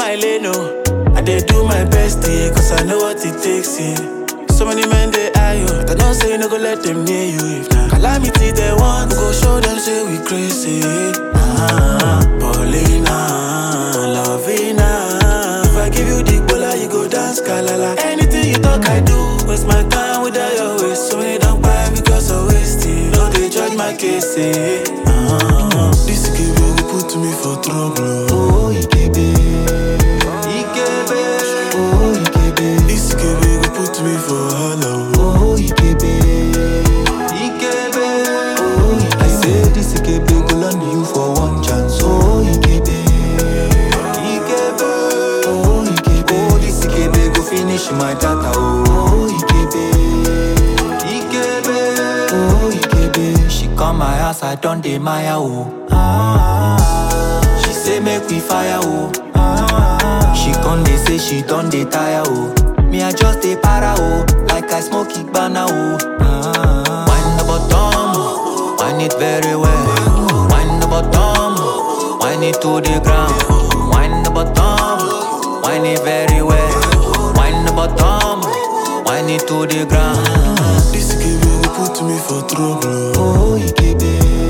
my lane, oh. I dey do my best, yeah, cause I know what it takes, yeah. So many men they eye you, but I don't say no go let them near you. If na calamity they want, we go show them say we crazy. Ah, Paulina, Lovina. If I give you the bola, you go dance kalala. Anything you talk, I do. Waste my time without your waste. So many don't buy because of wasting. No, they judge my case. Eh. Ah, this give you put me for trouble. Oh, Ikebe. Ikebe. Oh, Ikebe. This give you put me for hello. Oh, Ikebe. Ikebe. Oh, Ikebe. I say this Ikebe go land you for one chance. Oh, Ikebe. Ikebe. Oh, Ikebe. Oh, this Ikebe go finish my data. Oh, Ikebe. Ikebe. Oh, Ikebe. She come my house, I done dey Maya. Oh. Ah. She say make we fire. Oh. Ah. She come dey say she done dey tire. Oh. Me I just dey para. Oh. Like I smoke Igbana. Oh. Ah. Wind the bottom, wind it very well. Wind the bottom, wind it to the ground. Wind the bottom, wind it very well. Wind the bottom, wind it to the ground. This give you put me for trouble. Oh, Ikebe.